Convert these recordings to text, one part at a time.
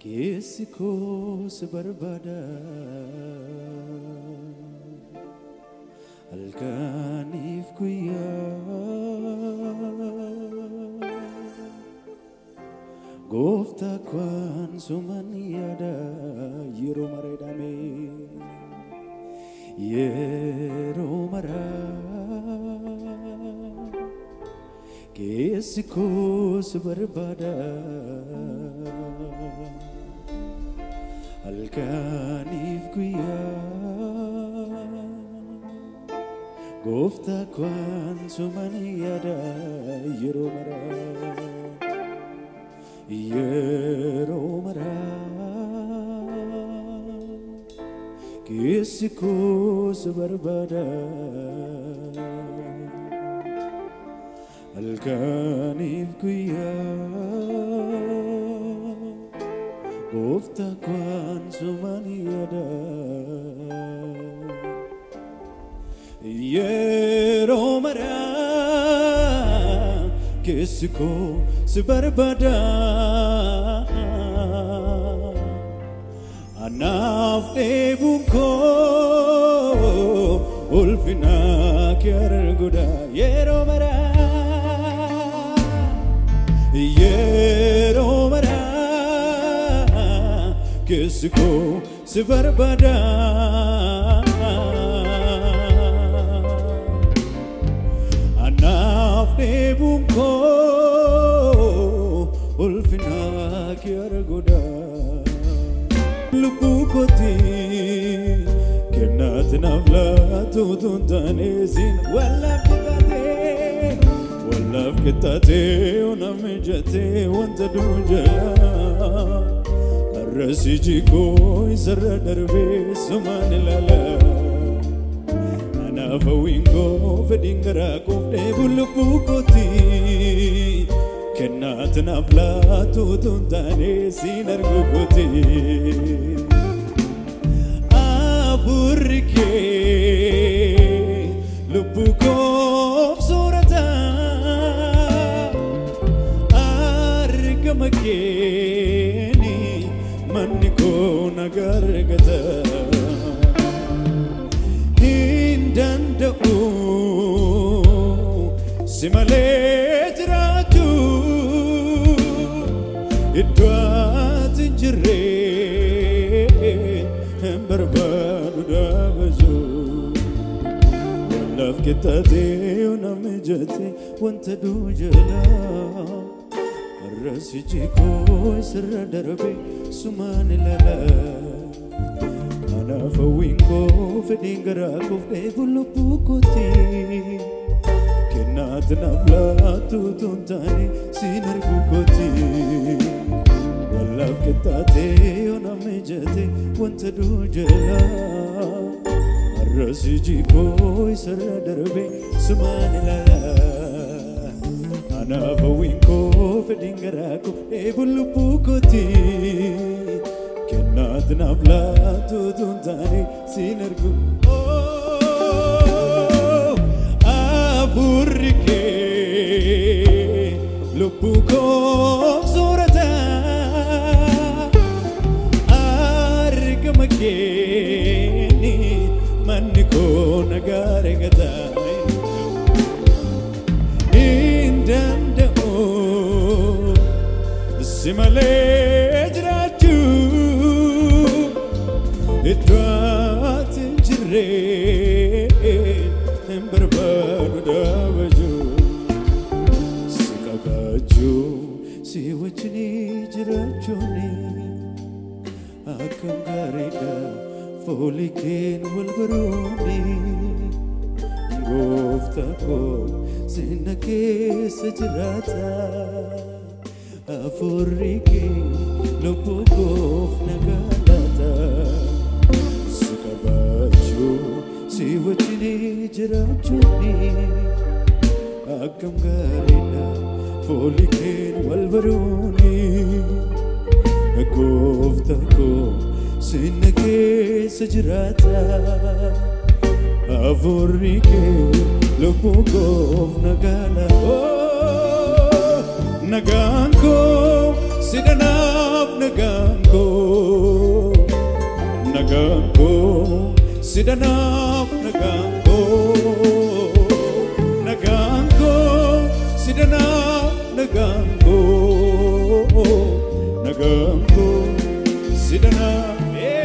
keessi koo si barbaada halkaniif guyyaa gooftaa kwaan suman yaada yeroo mareedhame yeroo maraa keessi koo si barbaada halkaniif guyyaa gooftaa kwaan suman yaada yeroo maraa yeroo maraa keessi koo si barbaada halkaniif guyyaa gooftaa kwaan suman yaada yeroo maraa keessi koo si barbaada anaaf dheebuun koo ulfina kee arguudha yeroo maraa yeroo maraa keessi koo si barbaada anaaf dheebuun koo ulfina kee arguudha lubbuu kooti kennaati naaf laatu tun taane siin wallaaf qixxaatee wallaaf qixxaatee ona mijatee wanta duu jala har'as iji koo isarra darbee sumaan ilaala anaaf hawwiin koo fedhiin garaa koof dheebu lubbuu kooti kennaati naaf laatu tun taane siin argu kooti. Afurri kee lubbuu koof soorata argama keeni manni koo nagaa argata. Hin danda'u si malee jiraachuu iddoo ati hin jirre hin barbaadu dhaabachuu wallaaf qixxaatee ona mijatee wanta duu jalaa har'as iji koo isarra darbe sumaan ilala anaaf hawwiin koo fedhiin garaa koof dheebu lubbuu kooti kennaati naaf laatu tun taane siin argu kooti wallaaf qixxaatee ona mijatee wanta duu jalaa har'as iji koo isarra darbe sumaan ilala anaaf hawwiin koo fedhiin garaa koo dheebu lubbuu kooti kennaati naaf laatu tun taane siin argu afurri kee lubbuu koof soorata argama keeni manni koo nagaa argata hin danda'u si malee jiraachuu iddoo ati hin jirre hin barbaadu dhaabachuu si qabaachuu si wajjinii jiraachuuni akkam gaariidha foolii keen wal baruuni gooftaa koo sinna keessa jiraata afurri kee lubbuu koof nagaa laata si qabaachuu si wajjinii jiraachuuni akkam gaariidha foolii keen wal baruuni gooftaa koo sinna keessa jiraata afurri kee lubbuu koof nagaa laata nagaan koo si dhanaaf nagaan koo sidanaaf nagaan koo nagaan koo sidanaaf nagaan koo nagaan koo sidanaaf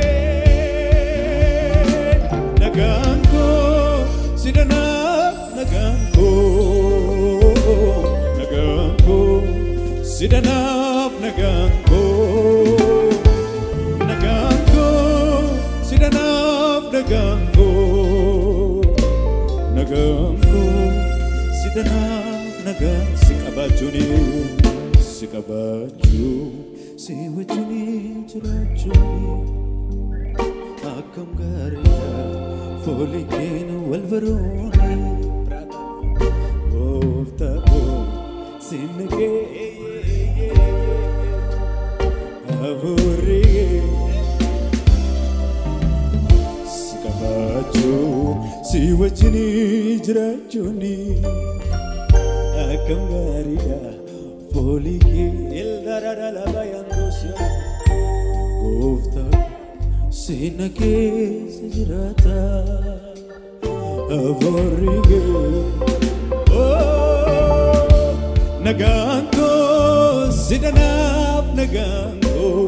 nagaan koo sidanaaf nagaan koo nagaan koo sidanaaf nagaan koo nagaan koo sidanaaf nagaan koo nagaan koo sidanaaf nagaan si qabaachuun si qabaachuu si wajjin jiraachuun akkam gaariidha foolii keenya wal barooni gooftaa koo sinna kee hafuurri si qabaachuu si wajjin jiraachuun akkam gaariidha foolii kee ildararalabayandosia gooftaa sinna keessa jiraata hafuurri kee nagaan koo sidanaaf nagaan koo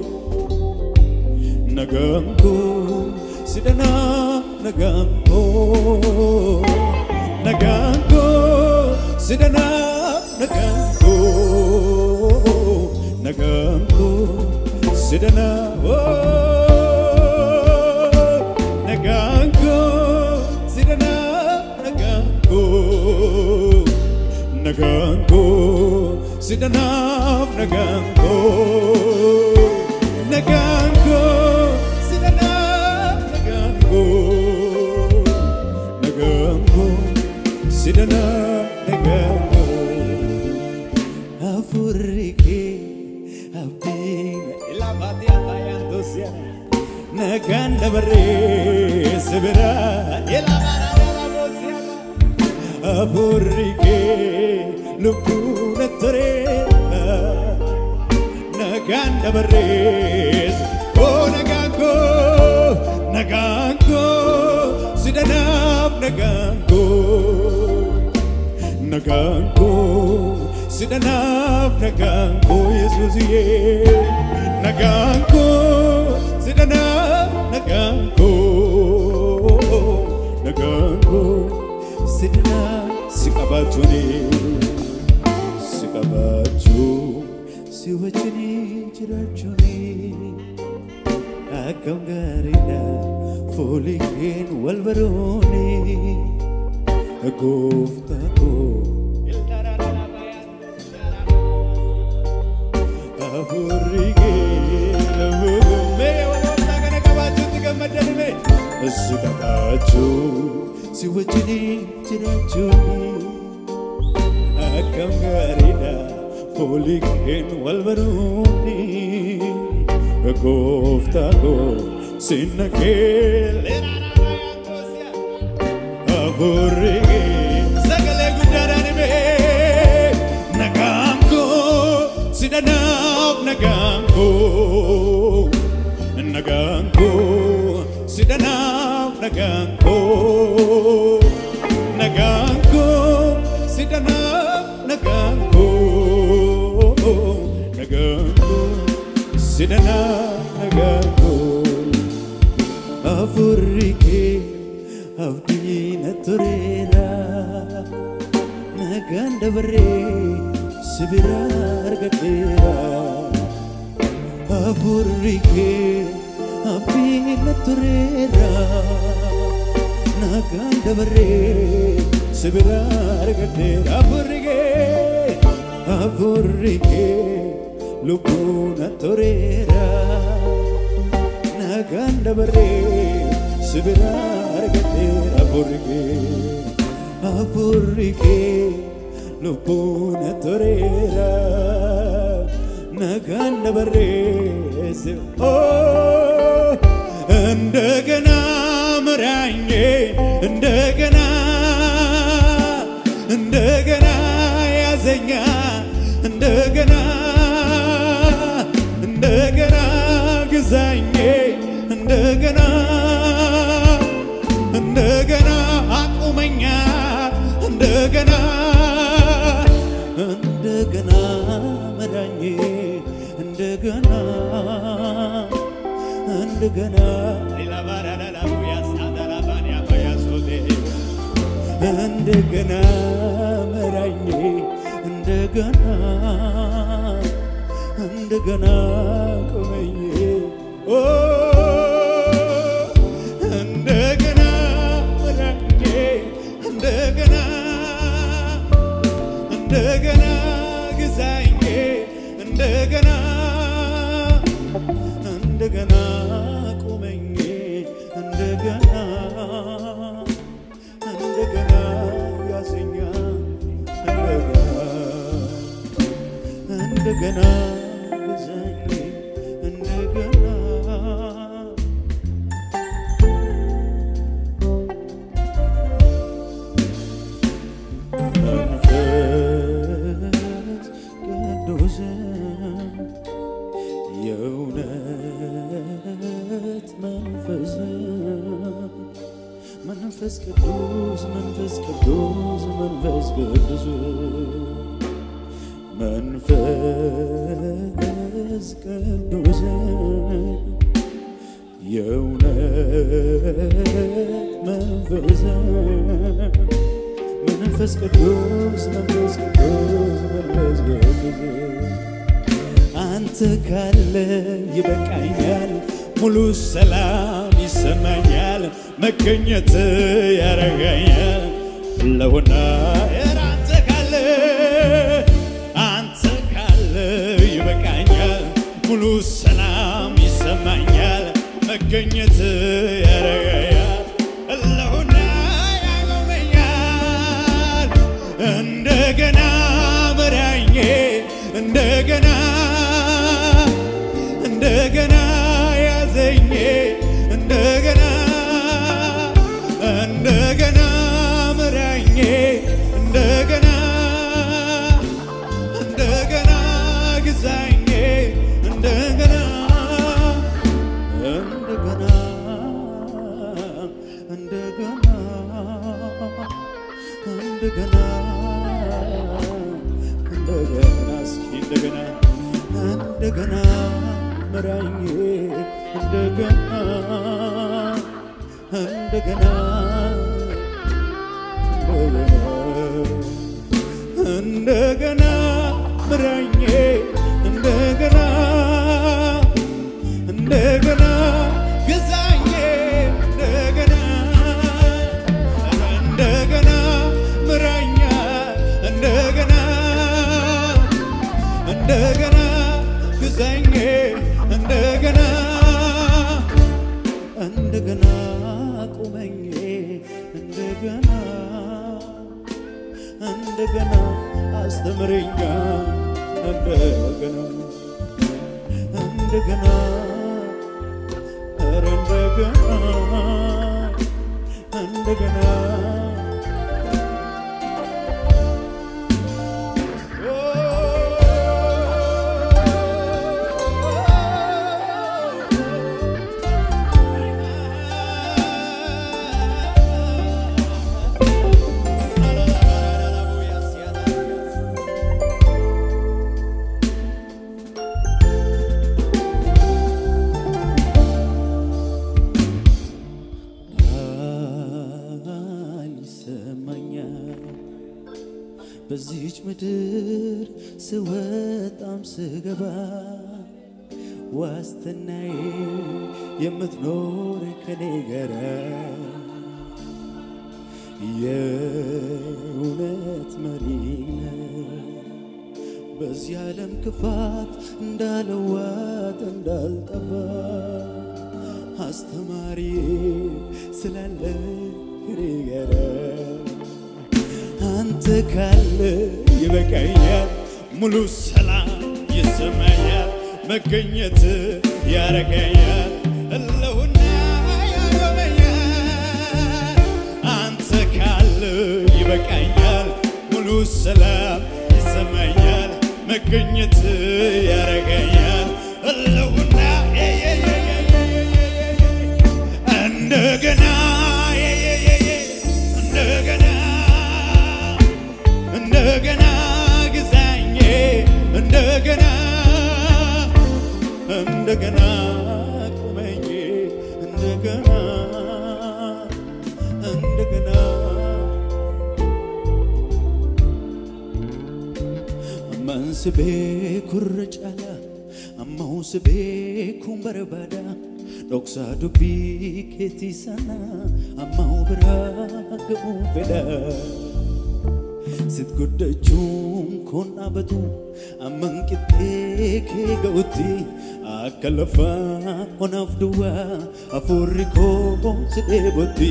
nagaan koo sidanaaf nagaan koo nagaan koo sidanaaf nagaan koo nagaan koo sidanaaf nagaan koo sidanaaf nagaan koo nagaan koo sidanaaf nagaan koo nagaan koo sidanaaf nagaan koo nagaan koo sidanaaf nagaan koo hafuurri kee abdiina ilaafaatii afaayaan tosiyaa nagaan dabaree sibiraa ilaafaadhaa boosiyaa hafuurri kee lubbuun toreera nagaan dabarrees oo nagaan koo nagaan koo sidanaaf nagaan koo nagaan koo sidanaaf nagaan koo yesuusiyee nagaan koo sidanaaf nagaan koo nagaan koo sidanaaf si qabaachuun si qabaachuu si wajjin jiraachuun akkam gaariidha foolii keen wal barooni gooftaa koo hafuurri kee mee waloota kana qabaachuutti gammaddanime si qabaachuu si wajjin jiraachuun akkam gaariidha foolii keen wal baruuni gooftaa koo sinna kee hafuurri kee sagalee guddaadhaan himee nagaan koo sidanaaf nagaan koo nagaan koo sidanaaf nagaan koo nagaan koo sidanaaf nagaan koo nagaan koo sidanaaf nagaan koo hafuurri kee abdiina tureera nagaan dabaree sibira argadheera hafuurri kee abdiina tureera nagaan dabaree sibira argadheera hafuurri kee hafuurri kee lubbuuna tureera nagaan dabaree sibira argadheera hafuurri kee hafuurri kee lubbuuna tureera nagaan dabaree si- Oh, እንደገና ምራኝ እንደገና እንደገና ያዘኛ እንደገና እንደገና ግዛኝ እንደገና እንደገና መዳኜ እንደገና እንደገና እንደገና መራኜ እንደገና እንደገና ቆመኝ ኦ እንደገና መራኜ እንደገና እንደገና ግዛኝ እንደገና እንደገና ቁመኝ እንደገና እንደገና ያዘኛ እንደገና እንደገና ግዛኝ እንደገና መንፈስ ቅዱስ የእውነት መንፈስ መንፈስ ቅዱስ መንፈስ ቅዱስ መንፈስ ቅዱስ መንፈስ ቅዱስ የእውነት መንፈስ መንፈስ ቅዱስ መንፈስ ቅዱስ መንፈስ ቅዱስ አንተ ካለ ይበቃኛል፣ ሙሉ ሰላም ይሰማኛል፣ መገኘት ያረጋኛል ለሆና አንተ ካለ አንተ ካለ ይበቃኛል፣ ሙሉ ሰላም ይሰማኛል፣ መገኘት ያረጋኛል ለሆና ያቆመኛል እንደገና መራኜ እንደገና እንደገና ያዘኝ እንደገና እንደገና መራኜ እንደገና እንደገና ግዛኝ እንደገና እንደገና እንደገና እንደገና እንደገና እስኪ እንደገና እንደገና ምራኝ እንደገና እንደገና እንደገና ምራኝ እንደገና እንደገና ግዛኝ እንደገና እንደገና ምራኛ እንደገና እንደገና ግዛኝ እንደገና እንደገና ቁመኝ እንደገና እንደገና አስተምረኛ እንደገና እንደገና ኧረ እንደገና እንደገና ይሰማኛል በዚህች ምድር ስወጣም ስገባ ዋስትናዬ የምትኖር ከኔ ጋራ የእውነት መሪ በዚህ ዓለም ክፋት እንዳልዋጥ እንዳልጠፋ አስተማሪ ስላለ ከኔ ጋራ አንተ ካለ ይበቃኛል፣ ሙሉ ሰላም ይሰማኛል፣ መገኘት ያረጋኛል፣ እለውና ያቆመኛል። አንተ ካለ ይበቃኛል፣ ሙሉ ሰላም ይሰማኛል፣ መገኘት ያረጋኛል፣ እለውና እንደገና እንደገና እንደገና ግዛ amman si beekurra caala ammoo si beekuun barbaada dhoksaa dubbii keetii sana ammoo biraa ga'uu fedha sit guddachuun kun dhaabatu amman qixxee kee ga'utti akka lafaa onaaf duwwaa hafuurri koo si dheebotti.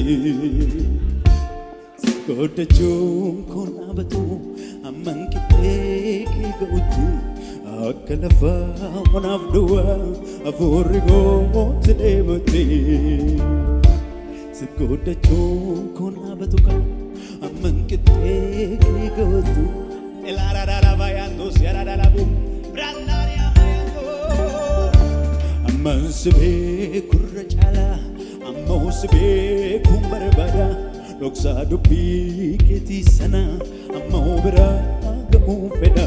Goddachuun kun dhaabatu amman qixxee kee ga'utti akka lafaa onaaf duwwaa hafuurri koo si dheebotti. Sit goddachuun kun dhaabatu kan amman qixxee kee ga'utti. Elaaradaadhaa baay'aantus yaadadhaadhaabu biraandaariyaa baay'aantus. Amman si beekurra caalaa ammoo si beekuun barbaada. dhoksaa dubbii keetii sana ammoo biraa ga'uu fedha.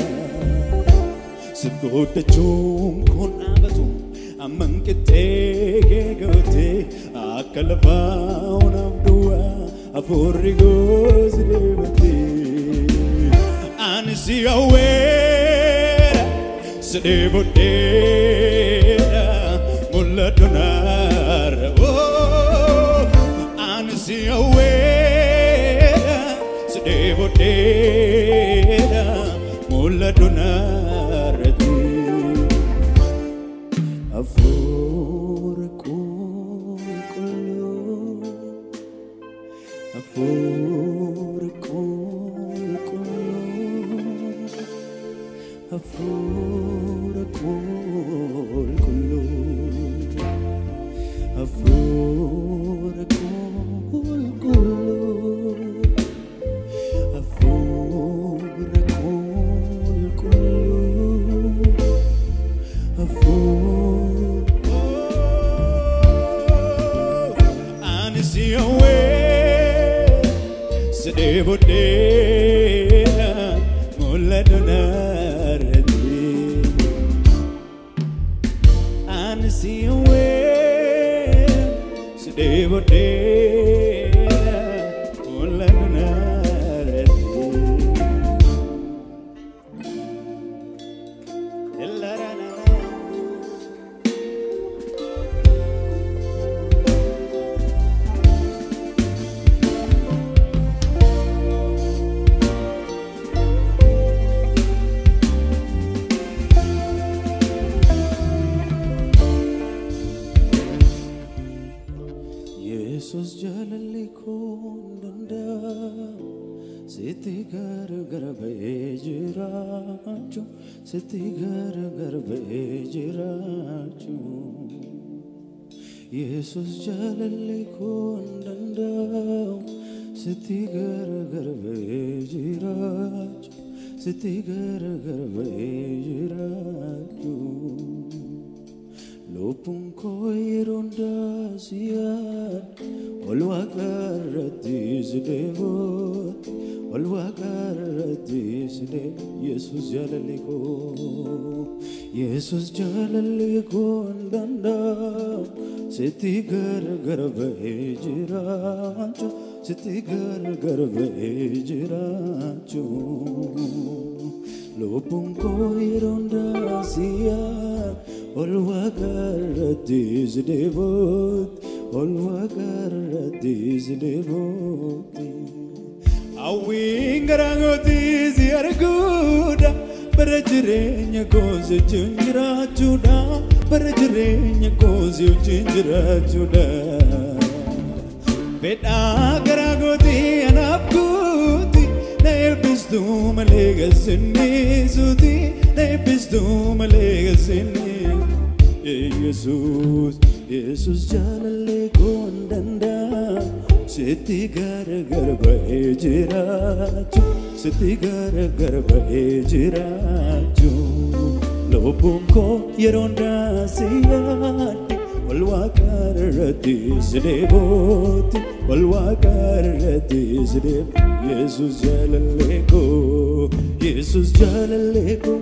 Si goddachuun kun dhaabatu amman qixxee kee ga'utti akka lafaa onaaf duwwaa hafuurri goosi deebatti. Ani si hawweera si dheebodheera mul'atu naara. Ani si hawweera si dheebodheera mul'atu naarratti. Hafuura qulqulluu hafuura qulqulluu hafuura qulqulluu hafuura qulqulluu hafuura qulqulluu Ani si hawwee si dheebodheera mul'atu naarratti. Ani si hawwee si dheebodheera mul'atu naarratti. Yesus jaalalli koo danda'u sitti gargar ba'ee jiraachuu sitti gargar ba'ee jiraachuu Yesus jaalalli koo danda'u sitti gargar ba'ee jiraachuu sitti gargar ba'ee jiraachuu Lubbuun koo yeroo hundaa si yaada ol waaqarratti si deebooti ol waaqarratti si deebo Yesus jaalalli koo Yesus jaalalli koo hin danda'amu sitti gargar ba'ee jiraachuu sitti gargar ba'ee jiraachuu lubbuun koo yeroo hundaa si yaada ol waaqarratti si deebooti ol waaqarratti si deebooti. Hawwiin garaa kootii si arguudha bara jireenya koo si wajjin jiraachuudha bara jireenya koo si wajjin jiraachuudha. Fedhaa garaa kootii anaaf guuti na eebbistuu malee galsinniisuuti na eebbistuu malee galsinniisuuti. Yesus, Yesus jaalallee koo hin danda'amu sitti gargar ba'ee jiraachuu sitti gargar ba'ee jiraachuu lubbuun koo yeroo hundaa si yaadde ol waaqarratti si deebooti ol waaqarratti si deebo Yesus jaalallee koo Yesus jaalallee koo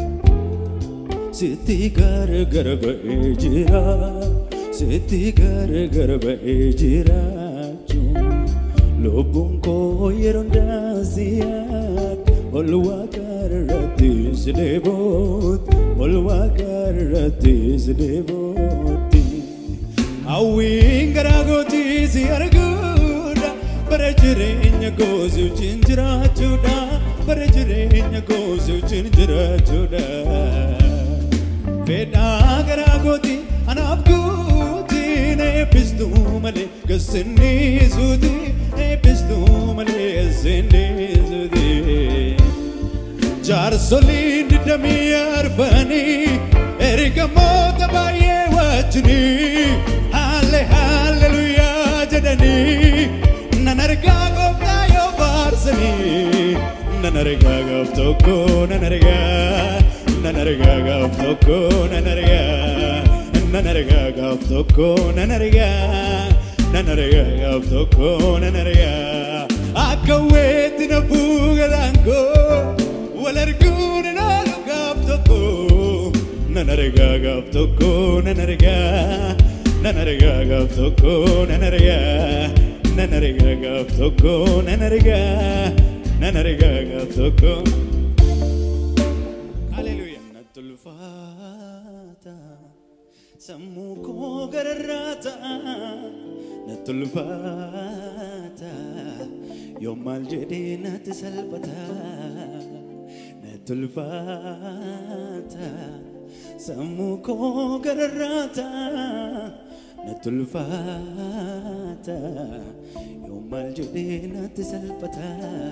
sitti gargar ba'ee jira sitti gargar ba'ee jiraachuu lubbuun koo yeroo hundaa si yaadde ol waaqa irratti sideeboot ol waaqa irratti sideebootti hawwiin garaa gootii si arguudha bara jireenya goosi wajjin jiraachuudha bara jireenya goosi wajjin jiraachuudha fedhaa garaa gootii anaaf guutiin eebbistuu malee gasinniisuuti eebbistuu malee gasinniisuuti jaarsoliin digdamii arfanii ergamoota baay'ee wajjinii halle halleluyaa jedhanii nan argaa gooftaa yoo faarsanii nan argaa gaaf tokko nan argaa nan argaa gaaf tokko nan argaa nan argaa gaaf tokko nan argaa nan argaa gaaf tokko nan argaa akka weetti na fuugataan koo wal arguun hin oolu gaaf tokko nan argaa gaaf tokko nan argaa nan argaa gaaf tokko nan argaa nan argaa gaaf tokko nan argaa nan argaa gaaf tokko Haleluuyaa. Natti ulfaata sammuu koo gararraata natti ulfaata yoo maal jedhee natti salphata natti ulfaata sammuu koo gararraata natti ulfaata yoo maal jedhee natti salphata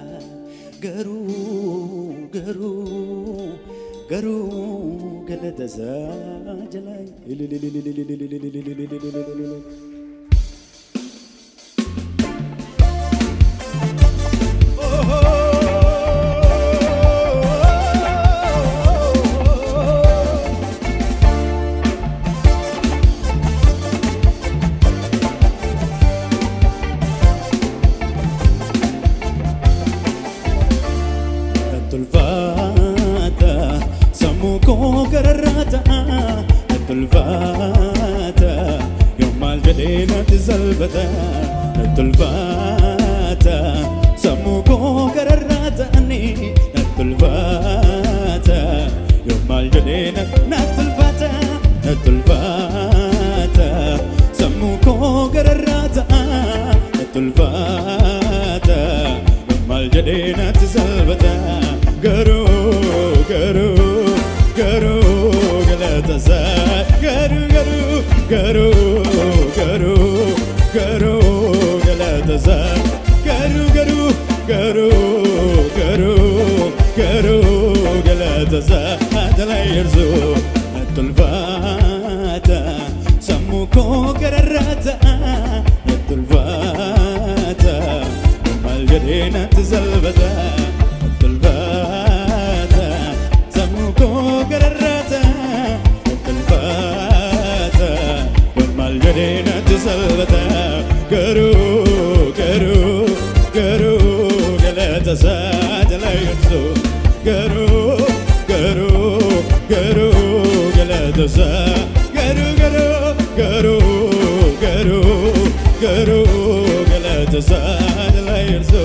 garuu garuu garuu galata isaa jalaa natti ulfaata sammuu koo gararraata natti ulfaata yoo maal jedhee natti salphata natti ulfaata sammuu koo gararraata ani natti ulfaata yoo maal jedhee natti natti ulfaata natti ulfaata sammuu koo gararraata natti ulfaata yoo maal jedhee natti salphata garuu garuu garuu galata isaa garuu garuu garuu garuu garuu galata isaa garuu garuu garuu garuu garuu galata isaa jala yerzu natti ulfaata sammuu koo gararraata natti ulfaata maal jedhee natti salphata natti ulfaata sammuu koo gararraata natti ulfaata maal jedhee natti salphata garuu garuu garuu galata isaa jala yerzu garuu garuu garuu galata isaa garuu garuu garuu garuu garuu galata isaa jala yerzu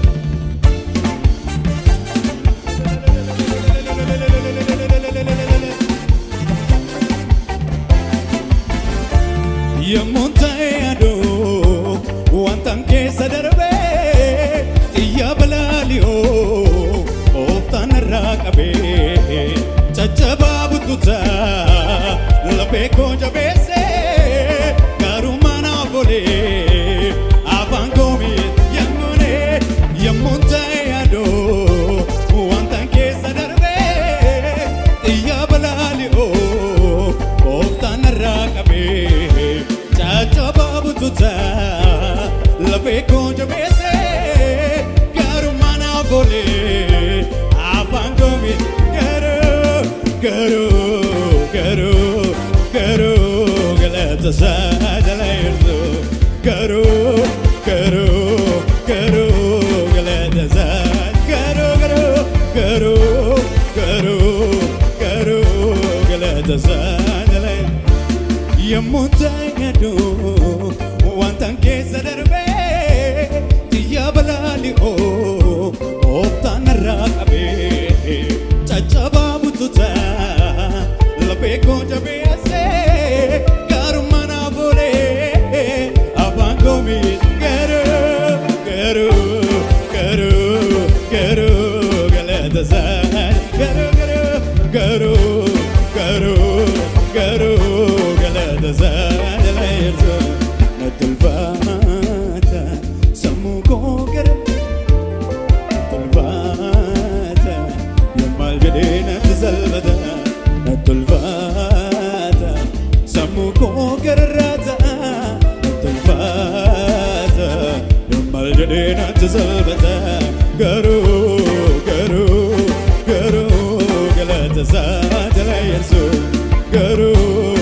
yommuun ta'e aduu wantan keessa darbee xiyya balaaliyoo ooftaan irraa qabee caccabaa buttutaa lafee koo jabeessee gaarummaa naaf olee afaan koomii yemmuunee yommuun ta'e aduu wantan keessa darbee xiyya balaaliyoo ooftaan irraa qabee caccabaa buttutaa lafee koo jabeessee gaarummaa naaf olee afaan koomii garuu garuu garuu garuu galata isaa jala yerzu garuu garuu garuu galata isaa garuu garuu garuu garuu garuu galata isaa jala yommuu taa'eedu wantan keessa darbee xiyya balaalii ooftaan irraa qabee garuu garuu garuu garuu galata saadaleersa natti ulfaata sammuu koo gara ulfaata yommaal jedhee natti salphata natti ulfaata sammuu koo gararraata natti ulfaata yommaal jedhee natti salphata garuu garuu garuu galata saatala yesu garuu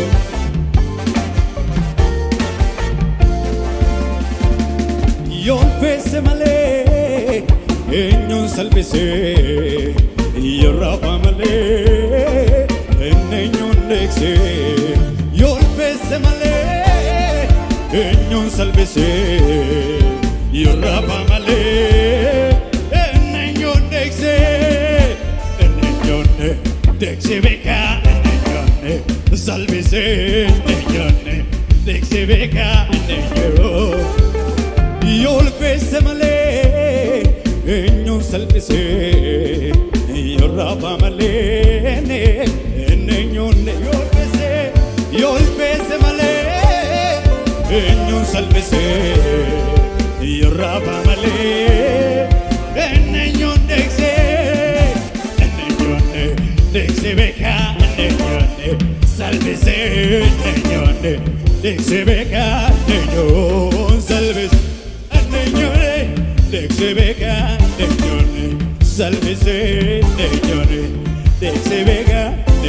yoon feesse malee eenyuun salphisee yoo raafa malee eenyuun deeksee yoon feesse malee eenyuun salphisee yoo raafa malee eenyuun deeksee eenyuun deeksee beekaa eenyuun salphisee eenyuun deeksee beekaa eenyuun yoo ulfeesse malee eenyuun salphisee yoo raafa malee eenyuun yoo ulfeesse yoo ulfeesse malee eenyuun salphisee yoo raafa malee eenyuun deeksee eenyuun deeksee beekaa eenyuun salphisee eenyuun deeksee beekaa eenyuun salphisee. Neñore, dexe vega, neñore, sálvese, neñore, dexe vega,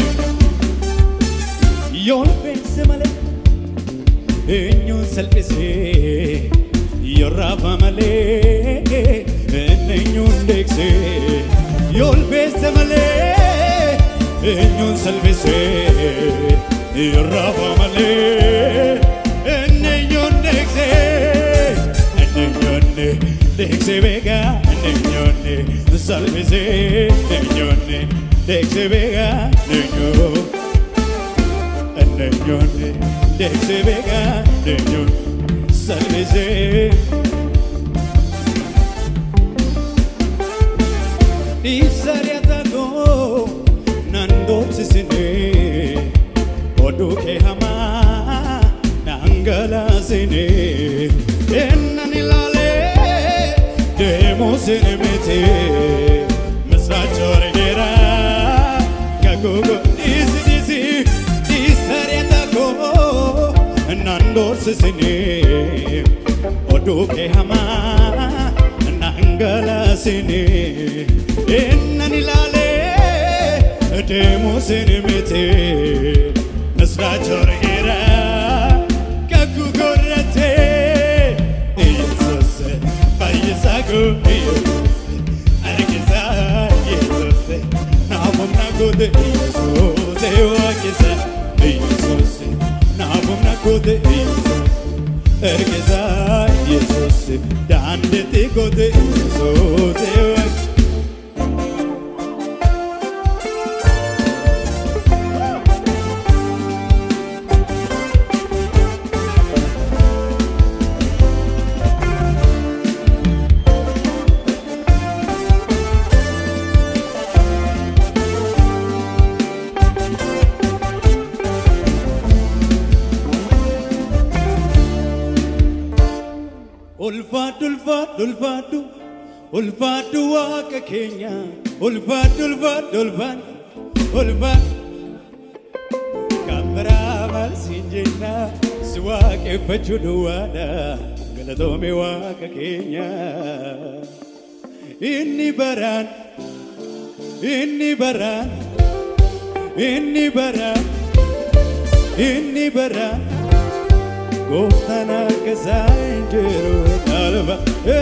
Yo pensé male, eño sálvese, yo rafa male, neño dexe, yo pensé male, eño sálvese, yo rafa male, neño dexe. Neñone, dexe vega, neñone, sálvese, neñone, dexe vega, neño. Neñone, dexe vega, neño, sálvese. Isariatago, nando sisine, oduke hama, nangala sine. Ennan ilaale deemuusin miti misraacha wargeera kakuuko dhiisi dhiisi dhiisariata koo naan doorsisini oduu kee hamaa naan galaasini ennan ilaale deemuusin miti misraacha wargeera kakuuko irratti. Jesus, fayyisaako Yesus, argisa Yesus, naafum nakote Yesus, ewaakisa Yesus, naafum nakote Yesus, argisa Yesus, daandete kote Yesus, ewaakisa. Ulfaadhu ulfaadhu ulfaadhu ulfaadhu waaqa keenya ulfaadhu ulfaadhu ulfaadhu ulfaadhu kan biraa maalsiin jenna si waaqeffachuu duwwaadha galatoome waaqa keenya inni baraan inni baraan inni baraan inni baraan gooftaan akka isaa hin jiru dhaalba.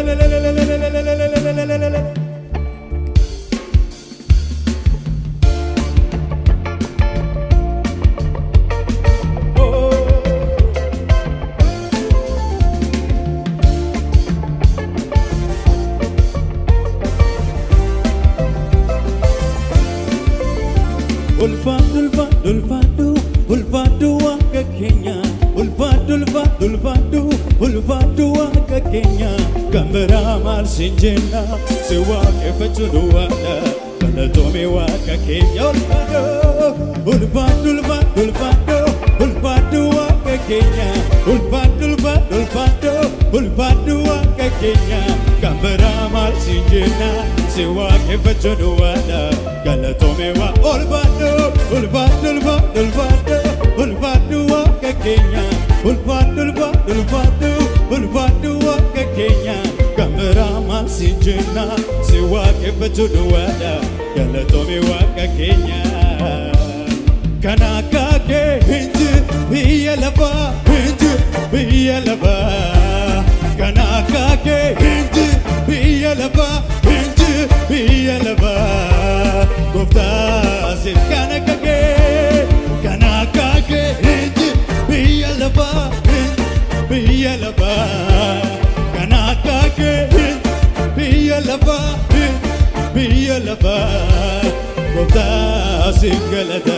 Ulfaadhu ulfaadhu ulfaadhu ulfaadhu waaqa keenya ulfaadhu ulfaadhu ulfaadhu ulfaadhu waaqa keenya kan biraa maal siin jenna si waaqeffachuu duwwaadha galatoome waaqa keenya ulfaadho ulfaadhu ulfaadhu ulfaadho ulfaadhu waaqa keenya ulfaadhu ulfaadhu ulfaadho ulfaadhu waaqa keenya kan biraa maal siin jenna si waaqeffachuu duwwaadha galatoome waa ulfaadho ulfaadhu ulfaadhu ulfaadho ulfaadhu waaqa keenya ulfaadhu ulfaadhu ulfaadhu ulfaadhu waaqa keenya kan biraa maal siin jenna si waaqeffachuu duwwaadha galatoome waaqa keenya. Kan akka kee hin jiru biyya lafaa hin jiru biyya lafaa. Kan akka kee hin jiru biyya lafaa hin jiru biyya lafaa. Gooftaa siif kan akka kee kan akka kee hin jiru biyya lafaa hin jiru biyya lafaa. Kan akka kee hin jiru biyya lafaa hin jiru biyya lafaa. Gooftaa siif galata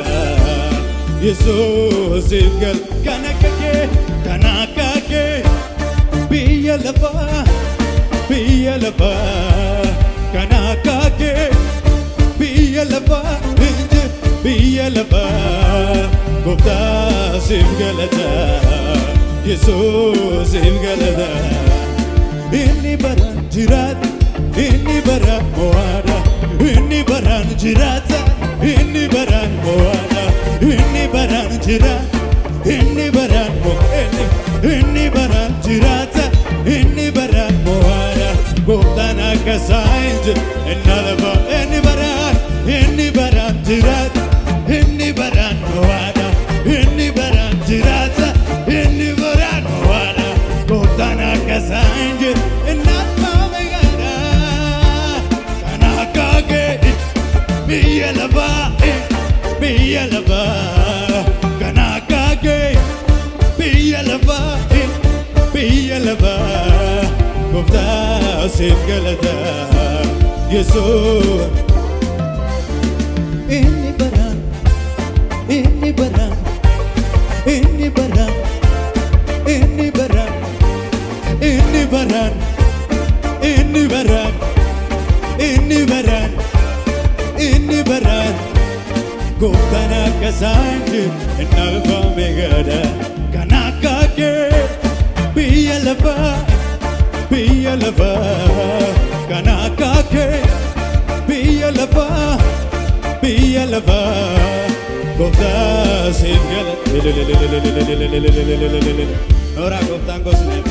Yesuus siif gal kan akka kee kan akka kee biyya lafaa biyya lafaa kan akka kee biyya lafaa inji biyya lafaa Gooftaa siif galata Yesuus siif galata inni baraan jiraata inni baraan mo'aadha inni baraan jiraata inni baraan mo'aadha inni baraan jiraata inni baraan mo'aadha inni baraan jiraata inni baraan mo'aadha gooftaan akka saayinti inni lafa inni baraan inni baraan jiraata inni baraan mo'aadha inni baraan jiraata inni baraan mo'aadha gooftaan akka saayinti inni lafa meeqaadha kan akka kee biyya lafaa biyya lafaa kan akka kee biyya lafaa biyya lafaa gooftaa siif galata yesuus. Inni baraan inni baraan inni baraan inni baraan inni baraan inni baraan inni baraan inni baraan gooftaan akka saanji inni alfaame gada kan akka kee biyya lafaa biyya lafaa kan akka kee biyya lafaa biyya lafaa gooftaa siif gala. Ora gooftaan gosni.